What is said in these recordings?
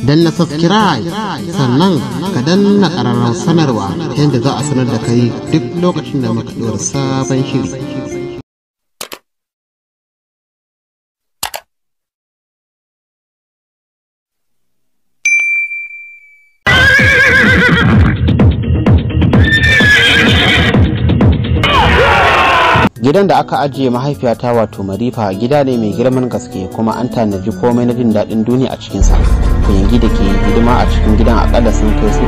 danna subscribe sannan ka danna ƙararrar sanarwa ta yadda za a sanar da kai duk lokacin da muka ɗora sabon shiri gidan da aka ajiye mahaifiyata wato marifa gida ne mai girman gaske kuma an tanaji komai na jin daɗin duniya a cikinsa kuyangi da ke hidima a cikin gidan akalla sun kai su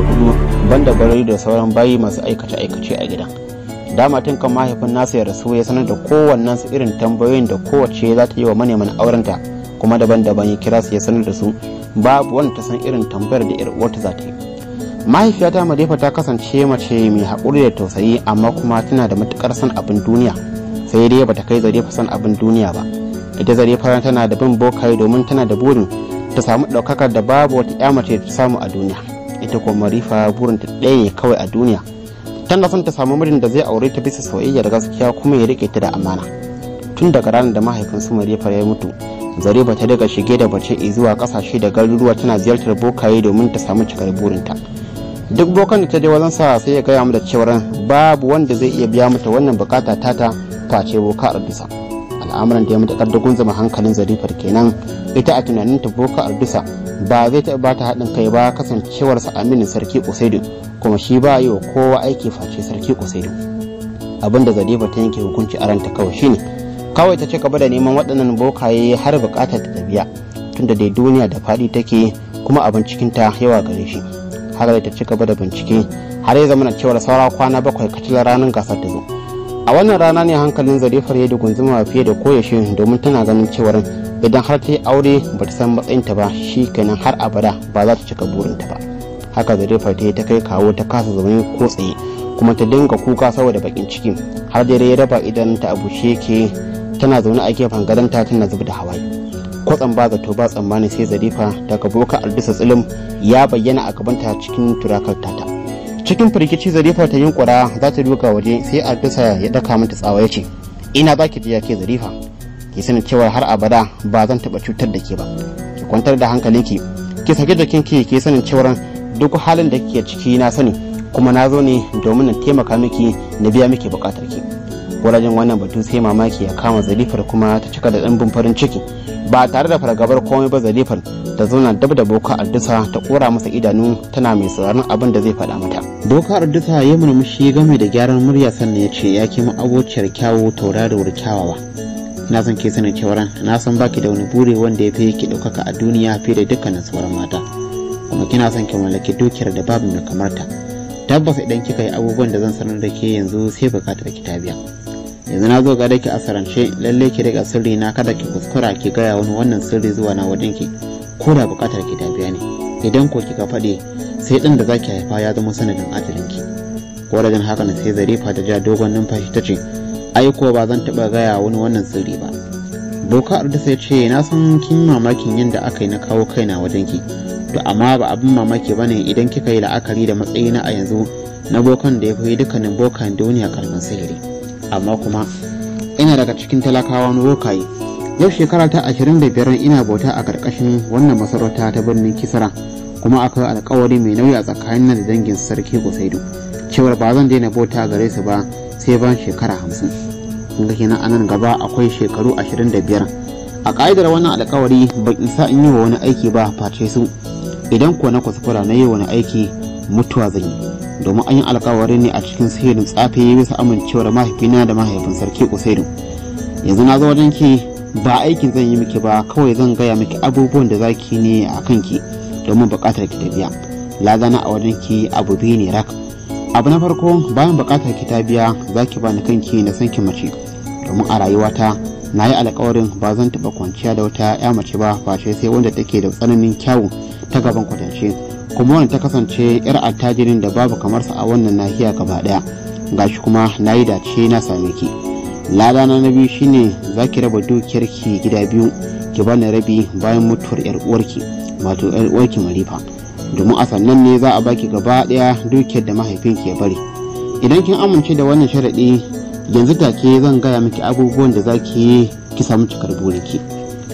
84 banda barari da sauran bayi masu aikace-aikace a gidan dama tun kan mahaifin nasa ya rasu ya sanar da kowannen su irin tambayoyin da kowace za ta yi wa maneman aurenta kuma daban-daban ya kira su ya sanar da su babu wanda ta san irin tambayar da 'yar uwarta za ta yi mahaifiyata madefa ta kasance mace mai haƙuri da tausayi amma kuma tana da matukar son abin duniya sai dai bata kai zarefa son abin duniya ba ita zarefa tana da bin bokaye domin tana da burin ta samu ɗaukakar da babu wata ya mace ta samu a duniya ita kuma marifa burin ta ɗaya ne kawai a duniya tana son ta samu mijin da zai aure ta bisa soyayya da gaskiya kuma ya rike ta da amana tun daga ranar da mahaifinsu marifa ya mutu zareba ta daga shige da bace zuwa kasashe da garuruwa tana ziyartar bokaye domin ta samu cikar burinta duk bokan da ta je wajen sa sai ya gaya da cewar babu wanda zai iya biya mata wannan bukata tata face boka ardusa al'amuran da ya mata kardagun zama hankalin zarifar kenan ita a tunanin ta boka ardusa ba zai taɓa bata haɗin kai ba kasancewarsa aminin sarki kusaidu kuma shi ba yi wa kowa aiki face sarki kusaidu abinda zarifa ta yanke hukunci a ranta kawai shine kawai ta ci gaba da neman waɗannan bokaye har bukatar ta biya tunda dai duniya da faɗi take kuma abin cikinta yawa gare shi haka ta ci gaba da bincike har ya zama cewar saura kwana bakwai kacilar ranar gasar ta zo a wannan rana ne hankalin zarifar ya dugunzuma fiye da koyaushe domin tana ganin cewar idan har ta yi aure ba ta san matsayinta ba shi kenan har abada ba za ta cika burinta ba haka zarifar ta yi ta kai kawo ta kasa zaune ko tsaye kuma ta dinga kuka saboda bakin ciki har dare ya raba idan ta abu yake tana zaune a gefen gadonta tana zuba da hawaye kwatsam ba zato ba tsammani sai zarifa daga boka aldisa tsilim ya bayyana a gabanta cikin turakar tata cikin firgici zarifa ta yunkura za ta duka waje sai aldisa ya daka mata tsawa ya ce ina za ki je ke zarifa ki sanin cewa har abada ba zan taba cutar da ke ba ki kwantar da hankalinki ki sake jikinki ki sanin cewa duk halin da kike ciki na sani kuma na zo ne domin na taimaka miki na biya miki bukatar ki wajen wannan batu sai mamaki ya kama zarifar kuma ta cika da ɗanbin farin ciki ba tare da fargabar komai ba zarifar ta zauna dab da boka ardusa ta kora masa idanu tana mai sauraron abin da zai faɗa mata boka ardusa ya murmushi game da gyaran murya sannan ya ce ya kima abociyar kyawu tauraruwar kyawawa na san ke sanin cewar na san baki da wani buri wanda ya fi ki ɗaukaka a duniya fiye da dukkanin sauran mata kuma kina son ki mallaki dukiyar da babu mai kamar ta tabbas idan kika yi abubuwan da zan sanar da ke yanzu sai bukatar ki ta biya yanzu na zo gare ki a sarance lalle ki riga sirri na kada ki kuskura ki gaya wani wannan sirri zuwa na wajen ki ko da bukatar ki ta biya ne idan ko kika faɗi sai ɗin da zaki haifa ya zama sanadin ajalin ki wajen haka na sai zarifa ta ja dogon numfashi ta ce ai ko ba zan taɓa gaya wani wannan sirri ba boka arda sai ce na san kin mamakin yadda aka yi na kawo kaina wajen ki to amma ba abin mamaki bane idan kika yi la'akari da matsayina a yanzu na bokan da ya fi dukkanin bokan duniya karfin sihiri amma kuma ina daga cikin talakawan rokaye yau shekara ta ashirin da biyar ina bauta a ƙarƙashin wannan masarauta ta birnin kisara kuma akwai alkawari mai nauyi a tsakanin da dangin sarki kusaidu cewar ba zan daina bauta gare su ba sai ban shekara hamsin kun ga kenan anan gaba akwai shekaru ashirin da biyar a ƙa'idar wannan alkawari ban isa in yi wa wani aiki ba face su idan kuwa na kuskura na yi wani aiki mutuwa zan yi domin an yi alkawari ne a cikin sihirin tsafe bisa amincewar mahaifina da mahaifin sarki usaidu yanzu na zo wajen ki ba aikin zan yi miki ba kawai zan gaya miki abubuwan da zaki ne a kanki domin buƙatar ki ta biya lazana a wajen ki abu biyu ne rak abu na farko bayan buƙatar ki ta biya zaki ba ni kanki na san ki mace domin a rayuwata na yi alkawarin ba zan taɓa kwanciya da wata ya mace ba face sai wanda take da tsananin kyawu ta gaban kwatance kuma wanda ta kasance yar attajirin da babu kamar sa a wannan nahiya gaba daya gashi kuma na yi dace na same ki lada na biyu shine za ki raba dukiyar ki gida biyu ki bani rabi bayan mutuwar yar uwarki wato yar uwarki marifa domin a sannan ne za a baki gaba daya dukiyar da mahaifinki ya bari idan kin amince da wannan sharaɗi yanzu take zan gaya miki abubuwan da za ki yi ki samu cikar burinki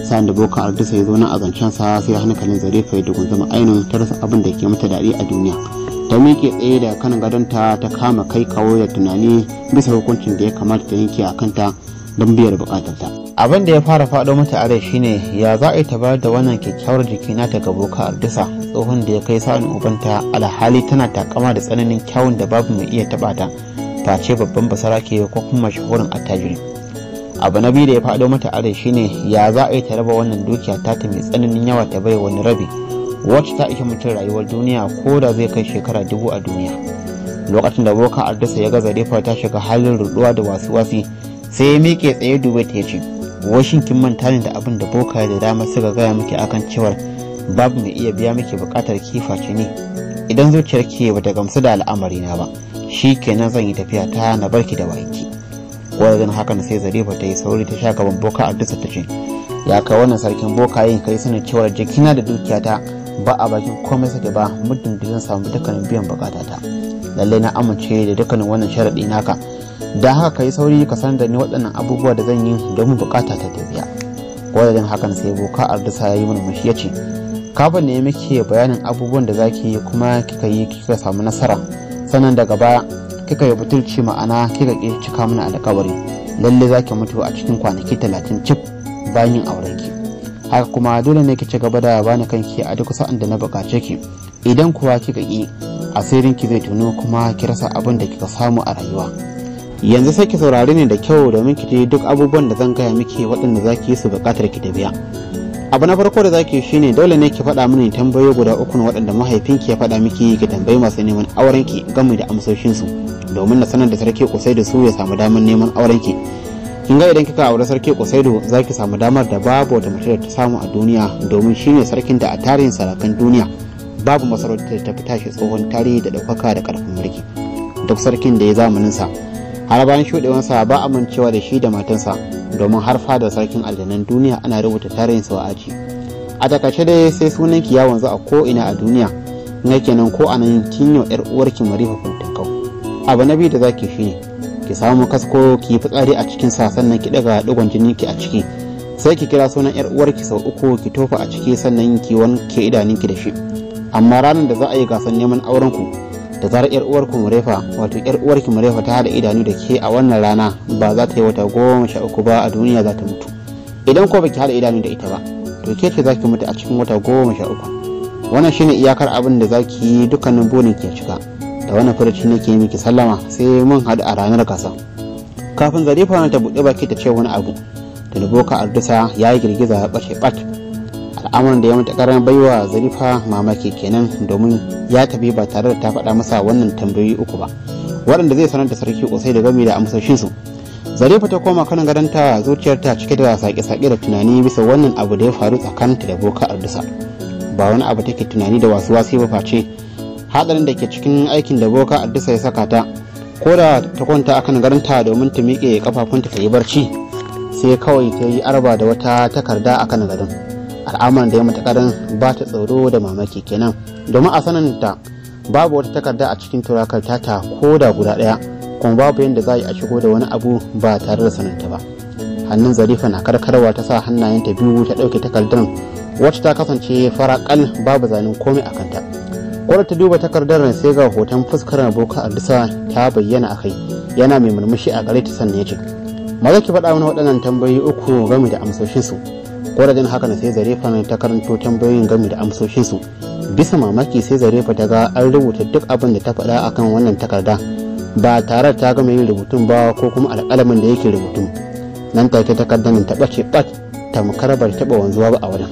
sa'an da boka ardisa ya zo nan a zancen sa sai hankalin zarifa ya dugun zama ainihin ta rasa abin da ke mata daɗi a duniya ta miƙe tsaye da kan gadonta ta kama kai kawo da tunani bisa hukuncin da ya kamata ta yanke a kanta don biyar bukatarta abin da ya fara faɗo mata a rai shine ya za a yi ta bayar da wannan kyakkyawar jiki nata ga boka ardisa tsohon da ya kai sa'an ubanta alhali tana takama da tsananin kyawun da babu mai iya taɓa ta face babban basarake ko kuma mashahurin attajiri abu na biyu da ya faɗo mata a rai shine ya za a yi ta raba wannan dukiya ta ta mai tsananin yawa ta bai wani rabi wacce ta ishe mutum rayuwar duniya ko da zai kai shekara dubu a duniya lokacin da boka ardasa ya gaza refa ta shiga halin ruduwa da wasu wasi sai ya miƙe tsaye dube ta ce washin kin manta ne da abin da boka da dama suka gaya miki akan cewar babu mai iya biya miki buƙatar kiface ne idan zuciyar ki bata gamsu da al'amari na ba shi kenan zan yi tafiya ta na barki da baki wajen hakan sai zarifa ta yi sauri ta sha gaban boka ardasa ta ce ya kai wannan sarkin boka yin kai sanin cewar jikina da dukiyata ba a bakin komai sake ba muddin da zan samu dukkanin biyan bukatata lallai na amince da dukkanin wannan sharaɗi naka da haka kai sauri ka san da ni waɗannan abubuwa da zan yi domin bukata ta tafiya wajen hakan sai boka ardasa ya yi murmushi ya ce kafin ne muke bayanin abubuwan da zaki yi kuma kika yi kika samu nasara sannan daga baya kika yi butulci ma'ana kika ki cika mana alƙawari lalle zaki mutu a cikin kwanaki talatin cif bayan yin aurenki haka kuma dole ne ki ci gaba da bani kanki a duk sa'an da na bukace ki idan kuwa kika ki asirin ki zai tuno kuma ki rasa abin da kika samu a rayuwa yanzu sai ki saurari ne da kyau domin ki ji duk abubuwan da zan gaya miki waɗanda za ki yi su buƙatar ki da biya abu na farko da zaki shine dole ne ki faɗa mini tambayoyi guda uku waɗanda mahaifinki ya faɗa miki ki tambayi masu neman aurenki game da amsoshinsu domin na sanar da sarki kusai da su ya samu damar neman aurenki kin ga idan kika aure sarki kusaido za ki samu damar da babu wata mace da ta samu a duniya domin shine sarkin da a tarihin sarakan duniya babu masarautar da ta fi tashi tsohon tarihi da ɗaukaka da ƙarfin mulki duk sarkin da ya zamanin sa har bayan shuɗewansa ba amincewa da shi da matansa domin har fadar sarkin aljanan duniya ana rubuta tarihin sa a aji a takaice dai sai sunan ki ya wanzu a ko ina a duniya na kenan ko a nan kinyo yar uwarki marifa kuntankau abu na biyu da zaki shine ki samu kasko ki yi fitsari a cikin sa sannan ki daga digon jinin ki a ciki sai ki kira sunan yar uwarki sau uku ki tofa a ciki sannan ki wanke idanunki da shi amma ranar da za a yi gasar neman auren ku da zarar yar uwarku murefa wato yar uwarki murefa ta hada idanu da ke a wannan rana ba za ta yi wata goma sha uku ba a duniya za ta mutu idan ko baki hada idanu da ita ba to ke ce za ki mutu a cikin wata goma sha uku wannan shine iyakar abin da za ki yi dukkanin burin ki cika da wannan furuci nake miki sallama sai mun haɗu a ranar gasa kafin zarifa ta buɗe baki ta ce wani abu da boka ardusa ya yi girgiza ya ɓace ɓat al'amuran da ya mata karan baiwa zarifa mamaki kenan domin ya tafi ba tare da ta faɗa masa wannan tambayoyi uku ba waɗanda zai sanar da sarki kosai da gami da amsoshinsu zarifa ta koma kan gadonta zuciyarta cike da sake-sake da tunani bisa wannan abu da ya faru tsakaninta da boka ardusa ba wani abu take tunani da wasu wasi ba face hadarin da ke cikin aikin da boka addisa ya saka ta ko da ta kwanta akan garanta domin ta miƙe kafafunta ta yi barci sai kawai ta yi arba da wata takarda akan gadon al'amuran da ya matakarin ba ta tsoro da mamaki kenan domin a sananta babu wata takarda a cikin turakar tata ko da guda ɗaya kuma babu yadda za a yi a shigo da wani abu ba tare da sananta ba hannun zarifa na karkarwa ta sa hannayenta biyu ta ɗauke takardar wacce ta kasance faraƙal babu zanen komai a kanta kwada ta duba takardar sai ga hoton fuskar boka ardisa ta bayyana a kai yana mai murmushi a gare ta sannan ya ce maza ki faɗa mana waɗannan tambayoyi uku game da amsoshinsu kwada jin haka sai zarefa ta karanto tambayoyin game da amsoshinsu bisa mamaki sai zarefa ta ga an rubuta duk abin da ta faɗa akan wannan takarda ba tare ta gama yin rubutun ba ko kuma alƙalamin da yake rubutun nan take takardar ta ɓace ɓat tamkar bar taɓa wanzuwa ba a wajen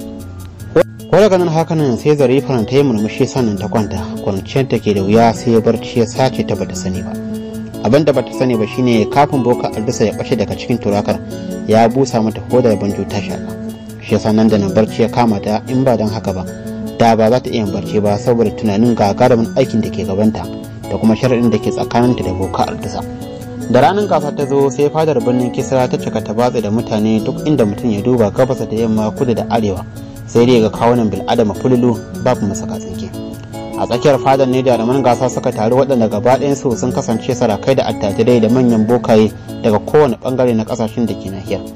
ko daga nan hakanan sai zarifan ta yi murmushi sannan ta kwanta kwanciyar ta ke da wuya sai ya barci ya sace ta bata sani ba abin da bata sani ba shine kafin boka aldisa ya bace daga cikin turakar ya busa mata hodar banjo ta shaka shi yasa nan da nan barci ya kama ta in ba don haka ba da ba za ta iya barci ba saboda tunanin gagarumin aikin da ke gabanta da kuma sharaɗin da ke tsakaninta da boka aldisa da ranar gasa ta zo sai fadar birnin kisra ta cika ta batsa da mutane duk inda mutum ya duba gabasa da yamma kudu da arewa sai dai ga kawunan bil'adama fululu babu masaka tsinke a tsakiyar fadar ne jaruman gasa suka taru waɗanda gaba su sun kasance sarakai da attajirai da manyan bokaye daga kowane bangare na ƙasashen da ke nahiyar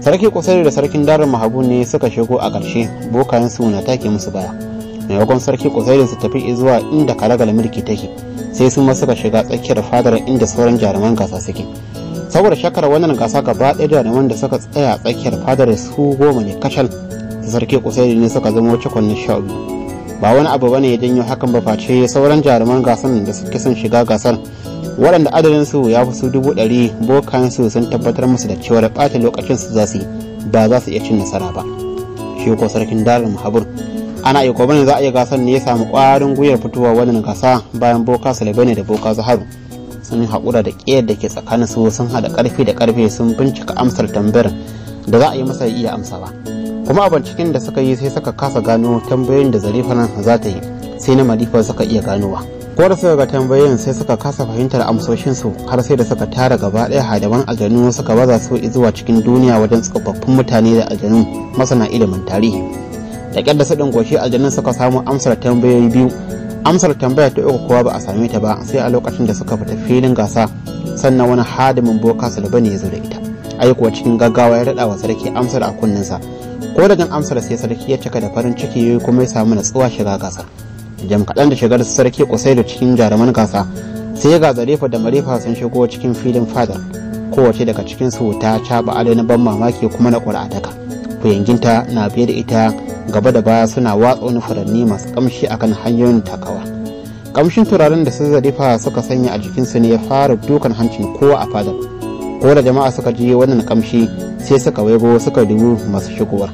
sarki kusari da sarkin darin mahabu ne suka shigo a ƙarshe bokayen su na take musu baya maimakon sarki kusari su tafi zuwa inda karagal mulki take sai su ma suka shiga tsakiyar fadar inda sauran jaruman gasa suke saboda shakar wannan gasa gaba ɗaya jaruman da suka tsaya tsakiyar fadar su goma ne kacal sarki kusari ne suka zama cikon na sha biyu ba wani abu bane ya janyo hakan ba face sauran jaruman gasan da suke son shiga gasar waɗanda adadin su ya fi su dubu ɗari bokan su sun tabbatar musu da cewa ɓata lokacin su za su yi ba za su iya cin nasara ba shi ko sarkin darin mahabur ana iya bane za a iya gasar ne ya samu ƙwarin gwiwar fitowa wannan gasa bayan boka salibane da boka zaharu sun haƙura da ƙiyar da ke tsakanin su sun haɗa ƙarfi da ƙarfe sun bincika amsar tambayar da za a yi masa iya amsawa kuma a binciken da suka yi sai suka kasa gano tambayoyin da zarifa nan za ta yi sai na malifa suka iya ganowa ko da suka ga tambayoyin sai suka kasa fahimtar amsoshinsu har sai da suka tara gaba ɗaya hadaman aljanu suka baza su zuwa cikin duniya wajen tsofaffin mutane da aljanu masana ilimin tarihi da ƙyar da suɗin goshi aljanun suka samu amsar tambayoyi biyu amsar tambaya ta uku kowa ba a same ta ba sai a lokacin da suka fita filin gasa sannan wani hadimin boka sulbani ya zo da ita aikuwa cikin gaggawa ya daɗa wa sarki amsar a kunninsa ko da jin amsar sai sarki ya cika da farin ciki kuma ya samu natsuwa shiga gasar jam kaɗan da shigar sarki kusai da cikin jaruman gasa sai ga zarefa da marefa sun shigo cikin filin fadar kowace daga cikin su ta caɓa ado na ban mamaki kuma na ƙura daka kuyanginta na biye da ita gaba da baya suna watsa wani furanni masu kamshi akan hanyoyin takawa kamshin turaren da su zarefa suka sanya a jikinsu ne ya fara dukan hancin kowa a fadar ko da jama'a suka ji wannan kamshi sai suka waigo suka dubu masu shigowar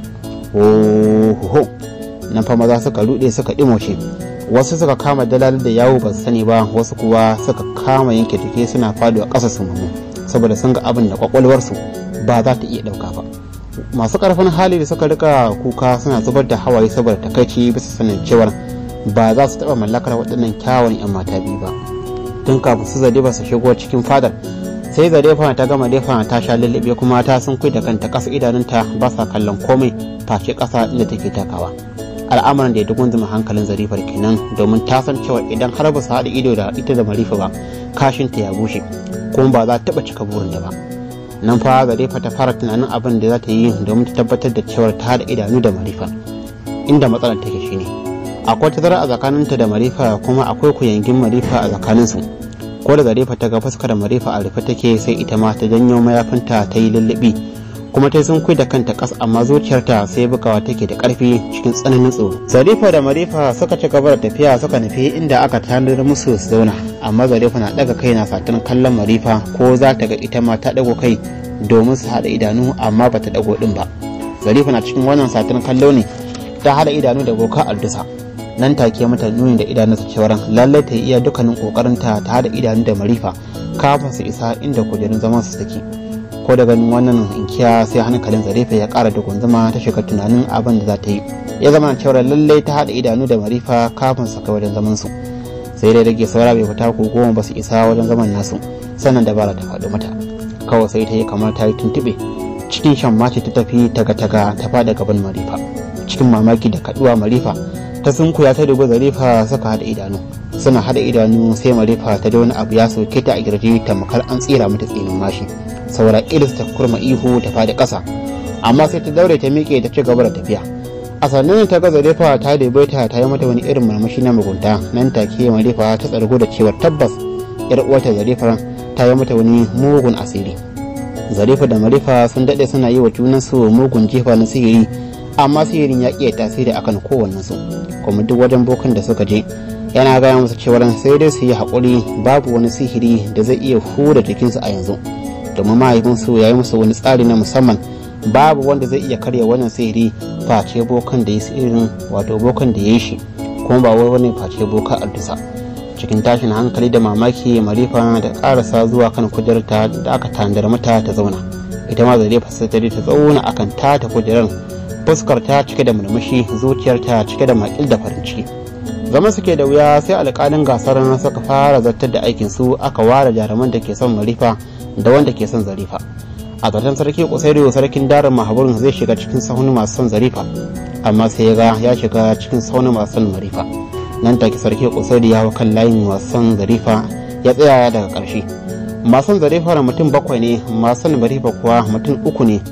ohoho nan fa maza suka rude suka dimoshe wasu suka kama dalal da yawo ba su sani ba wasu kuwa suka kama yanke jiki suna faduwa ƙasa su mamu saboda sun ga abin da kwakwalwarsu ba za ta iya ɗauka ba masu ƙarfin hali da suka rika kuka suna zubar da hawaye saboda takaici bisa sanin cewar ba za su taɓa mallakar waɗannan kyawun 'yan mata biyu ba tun kafin su zade ba su shigo cikin fadar sai zarefa ta gama defa ta sha lullube kuma ta sun da kanta ƙasa idanunta ba sa kallon komai face ƙasa inda take takawa al'amuran da ya dugun zuma hankalin zarifar kenan domin ta san cewa idan har ba su haɗa ido da ita da marifa ba kashinta ya bushe kuma ba za ta taɓa cika burinta ba nan fa zarifa ta fara tunanin abin da za ta yi domin ta tabbatar da cewar ta haɗa idanu da marifa inda matsalar take shine akwai tazara a tsakaninta da marifa kuma akwai kuyangin marifa a tsakaninsu ko da zarifa ta ga fuskar marifa a rufe take sai ita ma ta janyo mayafinta ta yi lullubi kuma ta sun da kanta kas amma zuciyarta sai bugawa take da karfi cikin tsananin tsoro zarifa da marifa suka ci gaba da tafiya suka nufi inda aka tanadar musu su zauna amma zarifa na daga kai na fatan kallon marifa ko za ta ga ita ma ta dago kai domin su haɗa idanu amma ba ta dago din ba zarifa na cikin wannan satin kallo ne ta haɗa idanu da boka aldusa nan take mata nuni da idanunsa cewar lallai ta iya dukkanin kokarinta ta haɗa idanu da marifa kafin su isa inda kujerun zaman su take ko da ganin wannan inkiya sai hankalin zarefa ya kara da gunzuma ta shiga tunanin abin da za ta yi ya zama cewa lallai ta haɗa idanu da marifa kafin su kai wajen zaman su sai dai rage saura bai fita ko goma ba su isa wajen zaman nasu sannan dabara ta faɗo mata kawai sai ta yi kamar ta yi tuntuɓe cikin shan mace ta tafi taga-taga ta faɗa gaban marifa cikin mamaki da kaɗuwa marifa ta sunkuya ta dubi zarifa suka haɗa idanu suna haɗa idanu sai marifa ta da wani abu ya soke ta a girji tamkar an tsira mata tsinin mashi saura ilis ta kurma ihu ta fadi ƙasa amma sai ta daure ta miƙe ta ci gaba da tafiya a sannan ta ga zarefa ta dubai ta ta yi mata wani irin marmashi na mugunta nan take marefa ta tsargo da cewar tabbas yar uwarta zarefa ta yi mata wani mugun asiri zarefa da marefa sun daɗe suna yi wa junansu mugun jefa na sihiri amma sihirin ya ƙi tasiri akan kowannensu kuma duk wajen bokan da suka je yana gaya musu cewar sai dai su yi haƙuri babu wani sihiri da zai iya hura jikinsu a yanzu domin mahaifinsu ya yi musu wani tsari na musamman babu wanda zai iya karya wannan sihiri face bokan da ya sihirin wato bokan da ya yi shi kuma ba wai wani face boka addusa cikin tashin hankali da mamaki marifa da karasa zuwa kan kujerta da aka tandar mata ta zauna ita ma zarifa sai ta ta zauna akan ta ta kujerar fuskar ta cike da murmushi zuciyarta cike da makil da farin ciki zama suke da wuya sai alƙalin gasar suka fara zartar da aikin su aka ware jaruman da ke son marifa da wanda ke son zarifa a zaton sarki kusairu sarkin darin mahaburin zai shiga cikin sahun masu son zarifa amma sai ya ga ya shiga cikin sahun masu son marifa nan take sarki kusairu ya hau kan layin masu son zarifa ya tsaya daga ƙarshe masu son zarifa mutum bakwai ne masu son marifa kuwa mutum uku ne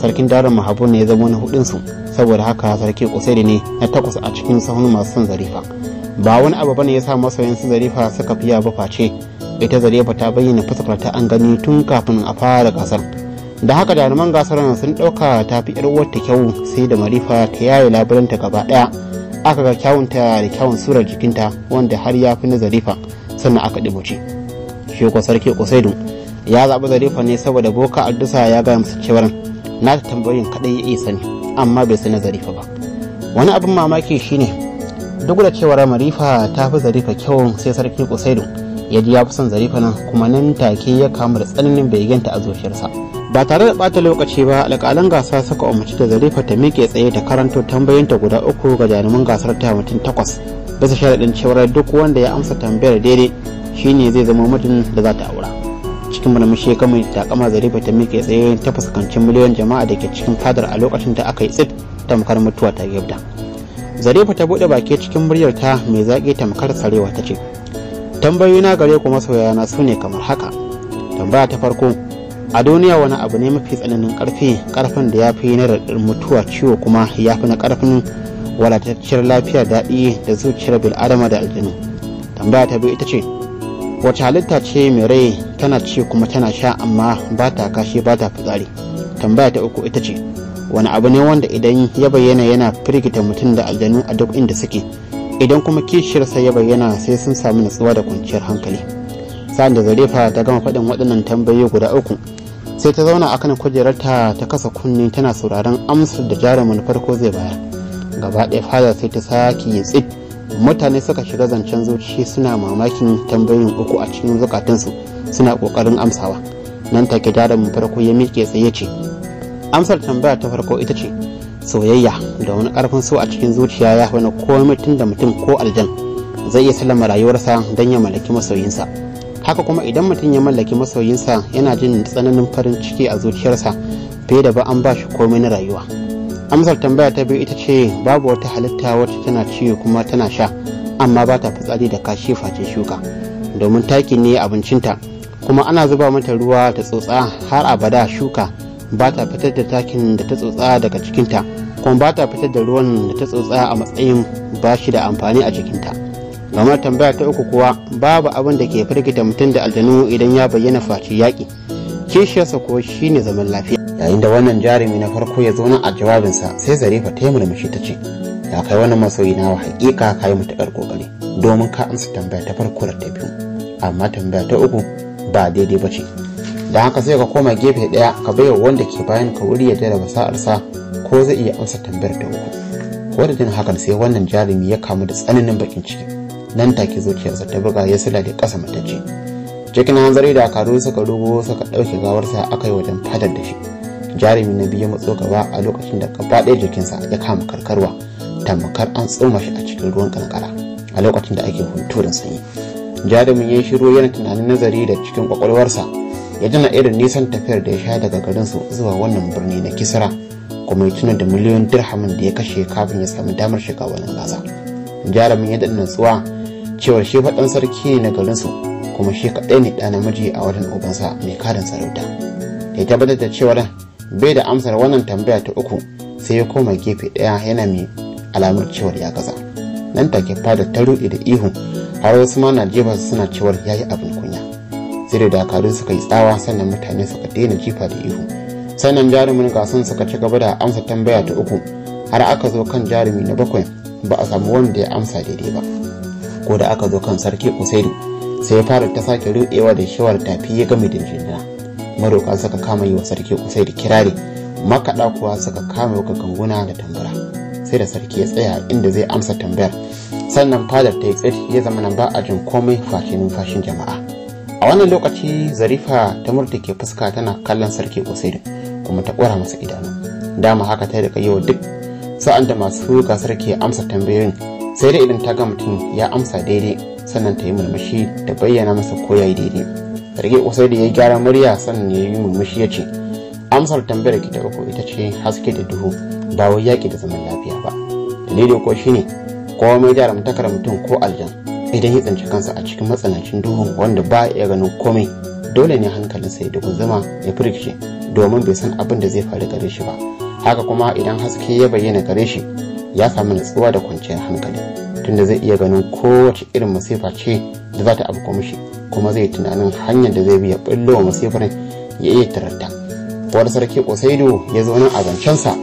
sarkin darin mahabun ne ya zama na hudunsu saboda haka sarki kusairi ne na takwas a cikin sahun masu son zarifa ba wani abu bane ya sa masoyan su zarifa suka fiya ba face ita zarifa ta bayyana fuskar ta an gani tun kafin a fara gasar da haka jaruman gasar sun dauka ta fi yar wata kyau sai da marifa ta yaye labulanta gaba daya aka ga kyawunta da kyawun surar jikinta wanda har ya fi na zarifa sannan aka ɗibuce shi ko sarki kusaidu ya zaɓi zarifa ne saboda boka addusa ya gaya masa cewar na ta tambayoyin kaɗai ya iya sani amma bai sani zarifa ba wani abin mamaki shine duk da cewar marifa ta fi zarifa kyau sai sarki kusaidu ya ji ya fi son zarifa nan kuma nan take ya kamu da tsananin begenta a zuciyarsa ba tare da bata lokaci ba alƙalan gasa suka umarci da zarifa ta miƙe tsaye ta karanto tambayoyinta guda uku ga jaruman gasar ta mutum takwas bisa sharaɗin cewar duk wanda ya amsa tambayar daidai shine zai zama mutum da za ta aura cikin murmushi ya kama takama zarifa ta miƙe tsaye ta fuskanci miliyon jama'a da ke cikin fadar a lokacin da aka yi tsit tamkar mutuwa ta gabda zarifa ta buɗe baki cikin muryar ta mai zaƙi tamkar sarewa ta ce tambayoyina gare ku masoyana su ne kamar haka tambaya ta farko a duniya wani abu ne mafi tsananin karfi karfin da ya fi na raɗin mutuwa ciwo kuma ya fi na karfin wadatacciyar lafiya daɗi da zuciyar bil'adama da aljanu tambaya ta biyu ita ce wace halitta ce mai rai tana ci kuma tana sha amma ba ta kashi ba ta fitsari tambaya ta uku ita ce wani abu ne wanda idan ya bayyana yana firgita mutum da aljanu a duk inda suke idan kuma kishiyarsa ya bayyana sai sun sami natsuwa da kwanciyar hankali sa'an da zarefa ta gama faɗin waɗannan tambayoyi guda uku sai ta zauna akan kujerarta ta kasa kunne tana sauraron amsar da jarumin farko zai bayar gaba ɗaya fada sai ta sake yin tsit mutane suka shiga zancen zuci suna mamakin tambayoyin uku a cikin zukatansu suna ƙoƙarin amsawa nan take jarumin farko ya miƙe tsaye ce amsar tambaya ta farko ita ce soyayya da wani ƙarfin so a cikin zuciya ya wani komai tun da mutum ko aljan zai iya sallama rayuwarsa don ya mallaki masoyinsa haka kuma idan mutum ya mallaki masoyinsa yana jin tsananin farin ciki a zuciyarsa fiye da ba an ba shi komai na rayuwa amsar tambaya ta biyu ita ce babu wata halitta wacce tana ciwo kuma tana sha amma ba ta fitsari da kashi face shuka domin taki ne abincinta kuma ana zuba mata ruwa ta tsotsa har abada shuka ba ta fitar da takin da ta tsotsa daga cikinta kuma ba ta fitar da ruwan da ta tsotsa a matsayin ba shi da amfani a jikinta game tambaya ta uku kuwa babu abin da ke firgita mutum da aljanu idan ya bayyana face yaƙi kishiyarsa ko shine zaman lafiya yayin da wannan jarumi na farko ya zo nan a jawabinsa sai zarefa ta yi murmushi ta ce ya kai wannan masoyi na haƙiƙa ka yi matuƙar ƙoƙari domin ka amsa tambaya ta farko da ta biyu amma tambaya ta uku ba daidai ba ce da haka sai ka koma gefe ɗaya ka baiwa wanda ke bayan ka wuri ya jarraba sa'arsa ko zai iya amsa tambayar ta uku ko da jin hakan sai wannan jarumi ya kamu da tsananin bakin ciki nan take zuciyarsa ta buga ya sila da ƙasa matacce cikin hanzari da karu suka rugo suka ɗauke gawarsa aka yi wajen fadar da shi jarumi na biyu matso gaba a lokacin da gaba ɗaya jikinsa ya kama karkarwa tamkar an tsoma shi a cikin ruwan kankara a lokacin da ake hunturin sanyi jarumin ya yi shiru yana tunanin nazari da cikin kwakwalwarsa ya tuna irin nisan tafiyar da ya sha daga garinsu zuwa wannan birni na kisra kuma ya tuna da miliyon dirhamin da ya kashe kafin ya samu damar shiga wannan gasa jarumin ya daɗa natsuwa cewa shi faɗan sarki ne na garinsu kuma shi kaɗai ne ɗa namiji a wajen ubansa mai karin sarauta ya tabbatar da cewar bai da amsar wannan tambaya ta uku sai ya koma gefe ɗaya yana mai alamar cewar ya gaza nan take fada ta ruɗe da ihu har wasu ma na jefa suna cewar ya yi abin kunya sai da dakaru suka yi tsawa sannan mutane suka daina jifa da ihu sannan jarumin gasan suka ci gaba da amsa tambaya ta uku har aka zo kan jarumi na bakwai ba a samu wanda ya amsa daidai ba ko da aka zo kan sarki usaidu sai ya fara ta sake rudewa da shawar tafi ya game da jinjina maroka suka kama yi wa sarki usaidu kirari makaɗa kuwa suka kama wa ganguna da tambura sai da sarki ya tsaya inda zai amsa tambayar sannan fadar ta yi tsit ya zama nan ba a jin komai face numfashin jama'a a wannan lokaci zarifa ta murtuke fuska tana kallon sarki usaidu kuma ta ƙwara masa idanu dama haka ta rika yau duk sa'an da masu gasar ke amsa tambayoyin sai dai idan ta ga mutum ya amsa daidai sannan ta yi murmushi da bayyana masa ko ya yi daidai sarki usaidu ya gyara murya sannan ya yi murmushi ya ce amsar tambayar ki ta uku ita ce haske da duhu ba wai yaƙi da zaman lafiya ba dalili ko shine komai jarumtakar mutum ko aljan idan ya tsinci kansa a cikin matsanancin duhu wanda ba ya ganin komai dole ne hankalinsa ya dugunzuma ya firgice domin bai san abin da zai faru gare shi ba haka kuma idan haske ya bayyana gare shi ya samu natsuwa da kwanciyar hankali tunda zai iya ganin kowace irin masifa ce da za ta abu mishi kuma zai tunanin hanyar da zai biya ɓullo wa masifar ya iya tararta wani sarki kusaido ya zo nan a zancensa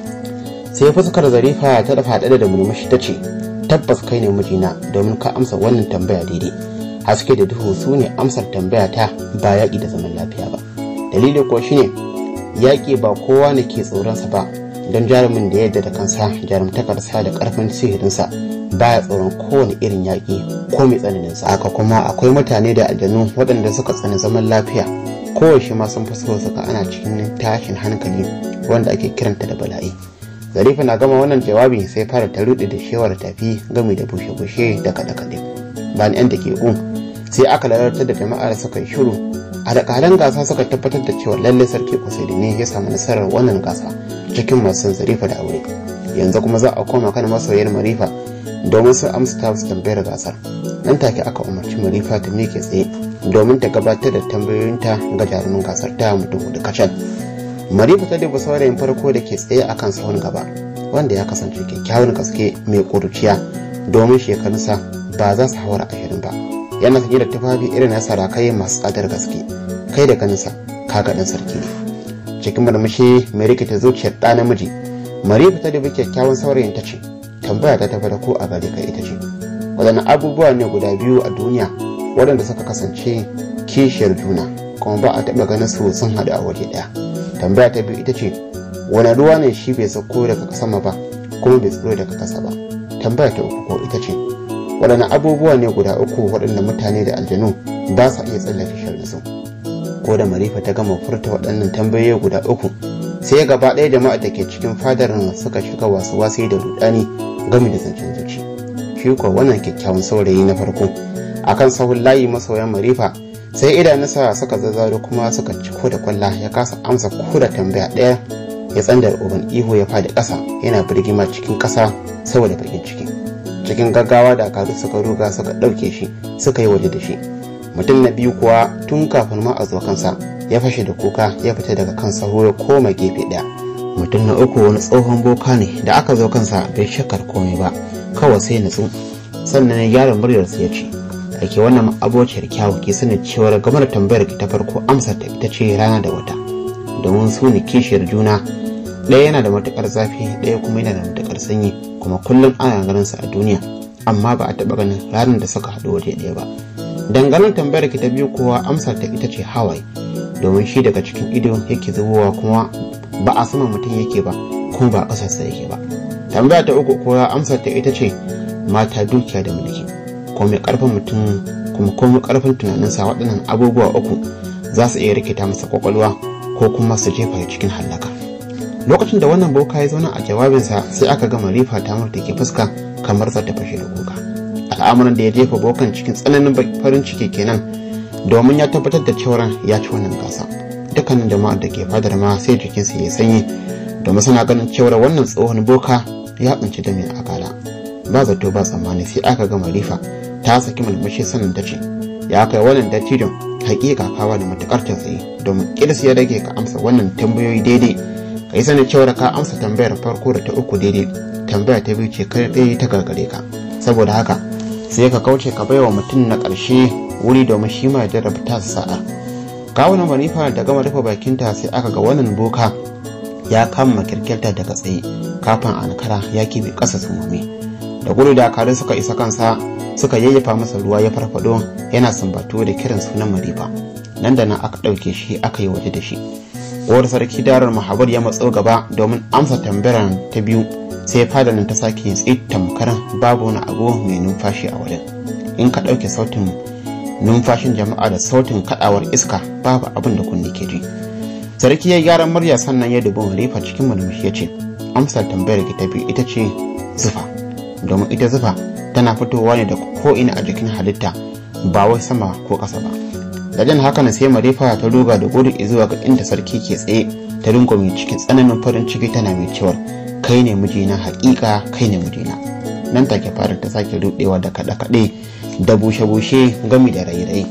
sai fuskar zarifa ta dafa haɗe da murmushi ta ce tabbas kai ne mijina domin ka amsa wannan tambaya daidai haske da duhu su ne amsar tambaya ta ba yaƙi da zaman lafiya ba dalilin ko shine yaƙi ba kowa ne ke tsoronsa ba don jarumin da yadda da kansa jarumtakarsa da ƙarfin sihirinsa baya tsoron kowane irin yaƙi ko mai tsananin sa haka kuma akwai mutane da aljanu waɗanda suka tsani zaman lafiya kowace ma sun fi so suka ana cikin tashin hankali wanda ake kiranta da bala'i zarifa na gama wannan jawabi sai fara ta rude da shewar tafi gami da bushe-bushe da kaɗe-kaɗe bayan yan da ke un sai aka lalatar da jama'ar suka yi shiru a alƙalan gasa suka tabbatar da cewa lallai sarki kusaidi ne ya samu nasarar wannan gasa cikin masu zarifa da aure yanzu kuma za a koma kan masoyar marifa domin su amsa ta su tambayar gasar nan take aka umarci marifa ta miƙe tsaye domin ta gabatar da tambayoyinta ga jarumin gasar ta mutum hudu kacal marifa ta duba saurayin farko da ke tsaye a kan sahun gaba wanda ya kasance kyakkyawan gaske mai ƙuruciya domin shekarunsa ba za su haura ashirin ba yana sanye da tufafi irin na sarakai masu tsadar gaske kai da ganinsa kaga ɗan sarki ne cikin murmushi mai rikita zuciyar ɗa namiji marifa ta dubi kyakkyawan saurayin ta ce tambaya ta tafi da ko a gare ka ita ce waɗannan abubuwa ne guda biyu a duniya waɗanda suka kasance kishiyar juna kuma ba a taɓa ganin su sun haɗu a waje ɗaya tambaya ta biyu ita ce wani ruwa ne shi bai sauko daga sama ba kuma bai tsiro daga ƙasa ba tambaya ta uku ko ita ce waɗannan abubuwa ne guda uku waɗanda mutane da aljanu ba sa iya tsallake sharri su ko da marifa ta gama furta waɗannan tambayoyi guda uku sai gaba ɗaya jama'a da ke cikin fadar suka shiga wasu wasi da rudani gami da zancen zuci shi ko wannan kyakkyawan saurayi na farko akan sahun layi masoyan marifa sai idanunsa suka zazzaro kuma suka ciko da kwalla ya kasa amsa ko da tambaya ɗaya ya tsandar uban ihu ya fadi ƙasa yana birgima cikin ƙasa saboda bakin ciki cikin gaggawa da kazu suka ruga suka ɗauke shi suka yi waje da shi mutum na biyu kuwa tun kafin ma a zo kansa ya fashe da kuka ya fita daga kan saho ya koma gefe ɗaya mutum na uku wani tsohon boka ne da aka zo kansa bai shakar komai ba kawai sai natsu sannan ya gyara muryarsa ya ce ake wannan abociyar kyawu ke sanin cewar game da tambayar ki ta farko amsar ta ita ce rana da wata domin su ne kishiyar juna ɗaya yana da matukar zafi ɗaya kuma yana da matukar sanyi kuma kullum ana ganin sa a duniya amma ba a taɓa ganin ranar da suka haɗu waje ɗaya ba dangane tambayar ki ta biyu kowa amsar ta ita ce hawaye domin shi daga cikin ido yake zubowa kuma ba a sama mutum yake ba kuma ba a ƙasarsa yake ba tambaya ta uku kowa amsar ta ita ce mata dukiya da mulki ko mai karfin mutum kuma komai karfin tunaninsa waɗannan abubuwa uku za su iya rikita masa kwakwalwa ko kuma su jefa cikin hallaka lokacin da wannan boka ya zauna a jawabinsa sai aka gama rifa ta da ke fuska kamar za ta fashe da kuka al'amuran da ya jefa bokan cikin tsananin farin ciki kenan domin ya tabbatar da cewa ya ci wannan gasa dukkanin jama'ar da ke fadar ma sai jikinsa ya sanyi domin suna ganin cewar wannan tsohon boka ya tsinci da mai akala ba zato ba tsammani sai aka gama rifa ta saki mulmushi sanin ta ce ya kai wannan dattijon hakika kawa da matukar tausayi domin kirs ya rage ka amsa wannan tambayoyi daidai ka yi sanin cewar ka amsa tambayar farko da ta uku daidai tambaya ta biyu ce kai ɗaya ta gargare ka saboda haka sai ka kauce ka baiwa mutum na ƙarshe wuri domin shi ma ya jarraba ta sa'a kawunan manifa da gama rufe bakinta sai aka ga wannan boka ya kama kirkirta daga tsaye kafin ankara ya kibe ƙasa sumame da gudu dakarun suka isa kansa suka yayyafa masa ruwa ya farfado yana sambatu da kiran sunan marifa nan da nan aka ɗauke shi aka yi waje da shi uwar sarki darar mahabar ya matso gaba domin amsa tambayar ta biyu sai fada nan ta sake yin tsit tamkar babu wani abu mai numfashi a wajen in ka ɗauke sautin numfashin jama'a da sautin kaɗawar iska babu abin da kunne ke ji sarki ya gyara murya sannan ya dubi marifa cikin murmushi ya ce amsar tambayar ki ta biyu ita ce zufa domin ita zufa tana fitowa ne da ko'ina a jikin halitta ba wai sama ko ƙasa ba da jan haka sai marifa ta ruga da gudu zuwa ga inda sarki ke tsaye ta rungume cikin tsananin farin ciki tana mai cewar kai ne mijina haƙiƙa kai ne mijina nan take fara ta sake rudewa da kaɗe-kaɗe da bushe-bushe gami da rairayi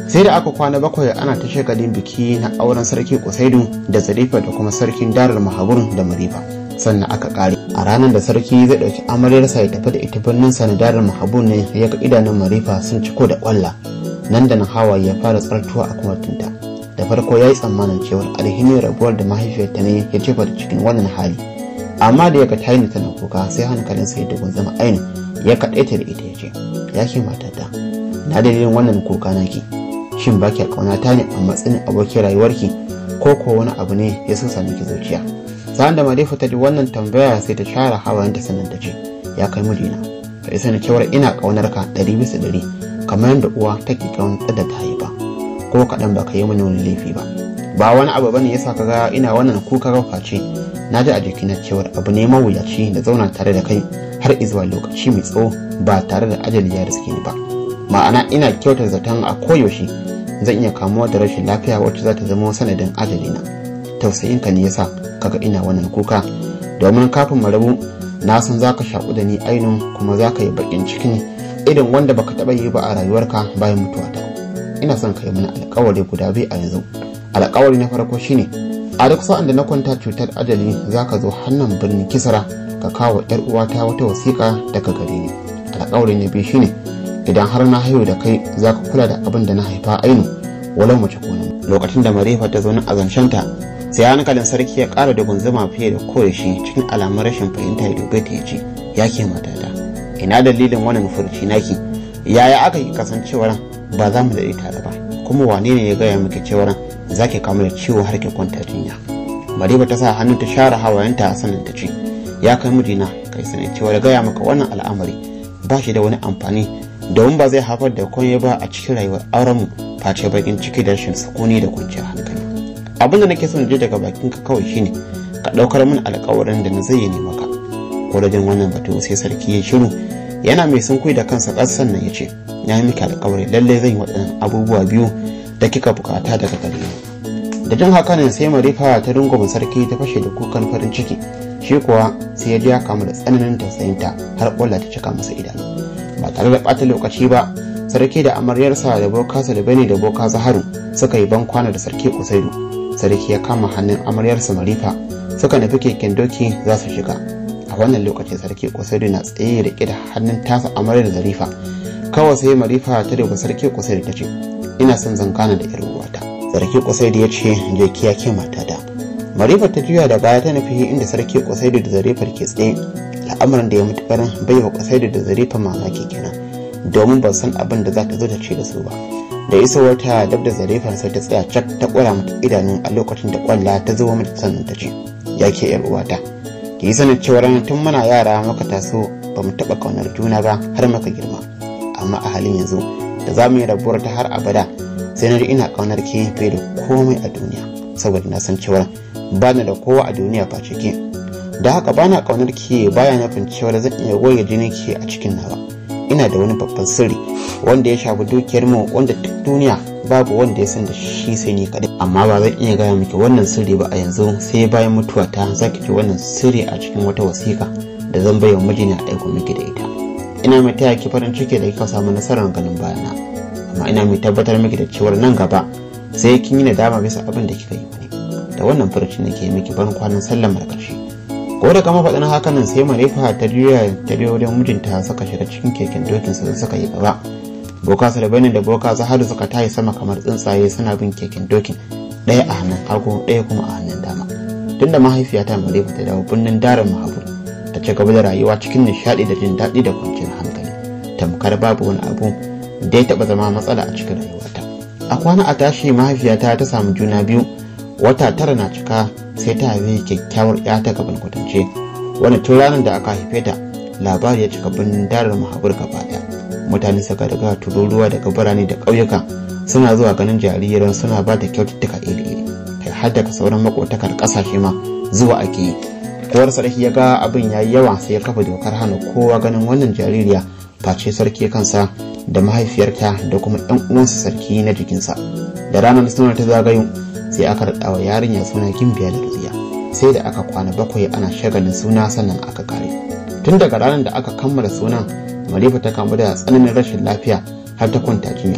sai da aka kwana bakwai ana ta shagalin biki na auren sarki kusaidu da zarifa da kuma sarkin darar mahabur da marifa sannan aka kare a ranar da sarki zai ɗauki amaryarsa ya tafi da ita birnin sa na darar mahabur ne ya ga idanun marifa sun ciko da kwalla nan da nan hawaye ya fara tsartuwa a kumatunta da farko ya yi tsammanin cewar alhinin rabuwar da mahaifiyarta ne ya jefa da cikin wannan hali amma da ya ga tayi tana kuka sai hankalinsa ya dugun zama aini ya kaɗaita da ita ya ce ya ke matata na dalilin wannan kuka naki shin ba ki ƙaunata ne a matsayin abokin rayuwarki ko ko wani abu ne ya so sami ki zuciya sa'an da madifa ta ji wannan tambaya sai ta share hawayenta sannan ta ce ya kai mijina ka isa na cewar ina ƙaunar ka ɗari bisa ɗari kamar yadda uwa take ƙaunar da ta haifa ko kaɗan ba ka yi mini wani laifi ba ba wani abu bane yasa ka ga ina wannan kuka rafa ce na ji a jikina cewar abu ne mawuyaci da zauna tare da kai har izuwa lokaci mai tsawo ba tare da ajali ya riske ni ba ma'ana ina kyautar zaton a koyaushe zan iya kamuwa da rashin lafiya wacce za ta zama sanadin ajalina tausayinka ne yasa kaga ina wannan kuka domin kafin mu rabu na san za ka shaƙu da ni ainun kuma za ka yi baƙin cikin irin wanda baka taɓa yi ba a rayuwarka bayan mutuwata ina son ka yi mana alƙawari guda biyu a yanzu alƙawari na farko shine a duk sa'an da na kwanta cutar ajali za ka zo hannun birnin kisara ka kawo yar uwata wata wasiƙa daga gare ni alƙawari na biyu shine idan har na haihu da kai za ka kula da abin da na haifa ainu walau mace ko lokacin da marefa ta zo na azancenta sai hankalin sarki ya ƙara da gunzuma fiye da koyaushe cikin alamun rashin fahimta ya dube ta ya ce ya ke matata ina dalilin wannan furci naki yaya aka yi kasancewar ba za mu daɗe tare ba kuma wane ne ya gaya miki cewar za ki kamu da ciwo har ki kwanta jinya mariba ta sa hannu ta share hawayenta sannan ta ce ya kai mijina kai sani cewa da gaya maka wannan al'amari ba shi da wani amfani domin ba zai haifar da komai ba a cikin rayuwar aurenmu face bakin ciki da rashin sukuni da kwanciyar hankali abin da nake son je daga bakin ka kawai shine ka ɗaukar min alƙawarin da na zayyane maka ko da jin wannan batu sai sarki ya shiru yana mai sunkui da kansa ƙasar nan ya ce na yi miki alƙawari lallai zan yi waɗannan abubuwa biyu da kika bukata daga gare ni da jin haka ne sai marifa ta rungume sarki ta fashe da kukan farin ciki shi kuwa sai ya ji ya kamu da tsananin tausayinta har ƙwalla ta cika masa idanu ba tare da ɓata lokaci ba sarki da amaryarsa da boka bane da boka zaharu suka yi ban kwana da sarki kusaidu sarki ya kama hannun amaryarsa marifa suka nufi keken doki za su shiga a wannan lokacin sarki kusaidu na tsaye da da hannun tasa amaryar zarifa kawai sai marifa ta duba sarki kusaidu ta ce ina son zan kana da yar uwata sarki kusaidu ya ce je kiya ke matata marifa ta juya da baya ta nufi inda sarki kusaidu da zarifar ke tsaye al'amuran da ya mutukar bai wa kusaidu da zarifar mamaki kenan domin ban san abin da za ta zo ta ce da su ba da isa wata dab da zarifar sai ta tsaya cak ta kwara mata idanu a lokacin da kwalla ta zo mata sannan ta ce ya ke yar uwata ki yi sanin cewa tun muna yara maka taso ba mu taɓa ƙaunar juna ba har maka girma amma a halin yanzu da za mu yi rabuwar ta har abada sai na ji ina ƙaunar ke fiye da komai a duniya saboda na san cewa ba na da kowa a duniya face ke da haka ba na ƙaunar ke baya nufin cewa zan iya goge jini ke a cikin nawa ina da wani babban sirri wanda ya shafi dukiyar mu wanda duk duniya babu wanda ya san da shi sai ni kadai amma ba zan iya gaya miki wannan sirri ba a yanzu sai bayan mutuwa ta zaki ji wannan sirri a cikin wata wasiƙa da zan bai wa mijina a aiko miki da ita ina mai taya ki farin ciki da kika samu nasarar ganin bayana amma ina mai tabbatar miki da cewar nan gaba sai kin yi nadama bisa abin da kika yi mani da wannan furuci nake miki ban kwanan sallamar karshe ko da kama faɗin hakanan sai marefa ta juya ta biyo wajen mijinta suka shiga cikin keken dokin su suka yi gaba boka salbani da boka zaharu suka tayi sama kamar tsuntsaye suna bin keken dokin ɗaya a hannun hagu ɗaya kuma a hannun dama tunda mahaifiyata marefa ta dawo birnin darin mahabu ta ci gaba da rayuwa cikin nishaɗi da jin daɗi da kwanciyar hankali tamkar babu wani abu da ya taɓa zama matsala a cikin rayuwata a kwana a tashi mahaifiyata ta samu juna biyu wata tara na cika sai ta haifi kyakkyawar ya ta gaban kwatance wani tun ranar da aka haife ta labari ya cika birnin darar mahabur gaba daya mutane suka daga tururuwa daga birane da ƙauyuka suna zuwa ganin jariran suna ba da kyaututtuka iri-iri kai har daga sauran makotakar ƙasashe ma zuwa ake yi kowar sarki ya ga abin ya yi yawa sai ya kafa dokar hana kowa ganin wannan jaririya face sarki kansa da mahaifiyarta da kuma ɗan uwansa sarki na jikinsa da ranar suna ta zagayo sai aka raɗa wa yarinya suna gimbiya da ruziya sai da aka kwana bakwai ana shagalin suna sannan aka kare tun daga ranar da aka kammala sunan malifa ta kamu da tsananin rashin lafiya har ta kwanta jinya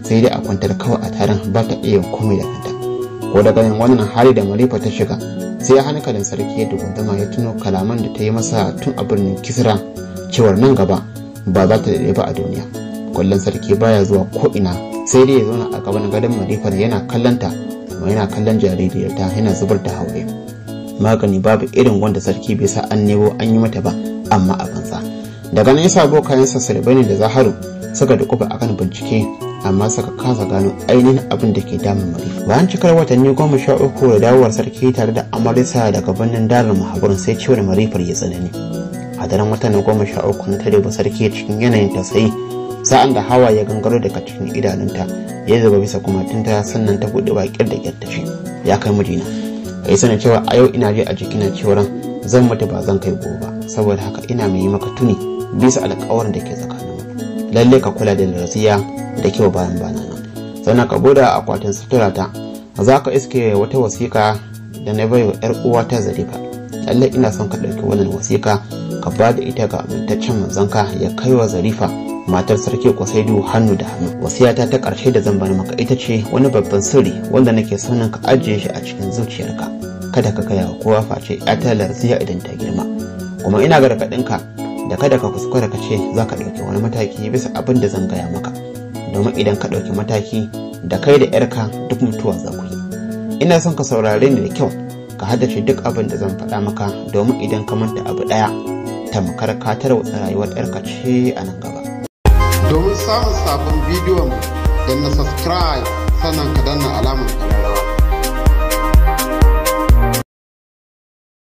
sai dai a kwantar kawai a taron ba ta iya komai da kanta ko daga yin wannan hali da marifa ta shiga sai hankalin sarki ya dugundama ya tuno kalaman da ta yi masa tun a birnin kisra cewar nan gaba ba za ta daɗe ba a duniya kullum sarki baya zuwa ko ina sai dai ya zauna a gaban gadon marifar yana kallonta kuma yana kallon jaririyarta yana zubar da hawaye magani babu irin wanda sarki bai sa an nemo an yi mata ba amma a banza daga nan yasa bokayensa sulbani da zaharu suka dukufa akan bincike amma suka kasa gano ainihin abin da ke damun marifa bayan cikar watanni goma sha uku da dawowar sarki tare da amarisa daga birnin darin mahaburin sai ciwon marifar ya tsanani a daren watan goma sha uku na tare sarki cikin yanayin tausayi sa'an da hawa ya gangaro daga cikin idanunta ya zuba bisa kumatunta sannan ta buɗe baƙin da ƙyar ce ya kai mijina kai sanin cewa a yau ina je a jikina cewar zan mutu ba zan kai gobe ba saboda haka ina mai yi maka tuni bisa alƙawarin da ke tsakaninmu lalle ka kula da lafiya da kyau bayan bana nan sannan ka bude akwatin sutura ta za ka iske wata wasiƙa da na bai wa 'yar uwa ta zarifa lalle ina son ka ɗauki wannan wasiƙa ka ba da ita ga amintaccen manzanka ya kai wa zarifa matar sarki kwasaidu hannu da hannu wasiyata ta ƙarshe da zan bani maka ita ce wani babban sirri wanda nake sonin ka ajiye shi a cikin zuciyarka kada ka gaya wa kowa face ta larziya idan ta girma kuma ina gargaɗinka da kada ka kuskura ka ce za ka ɗauki wani mataki bisa abin da zan gaya maka domin idan ka ɗauki mataki da kai da yarka duk mutuwa za ku yi ina son ka saurare ni da kyau ka haddace duk abin da zan faɗa maka domin idan ka manta abu ɗaya tamkar ka tarwatsa rayuwar yarka ce a nan gaba domin samun sabon bidiyon da na subscribe sannan ka danna alamar ƙararrawa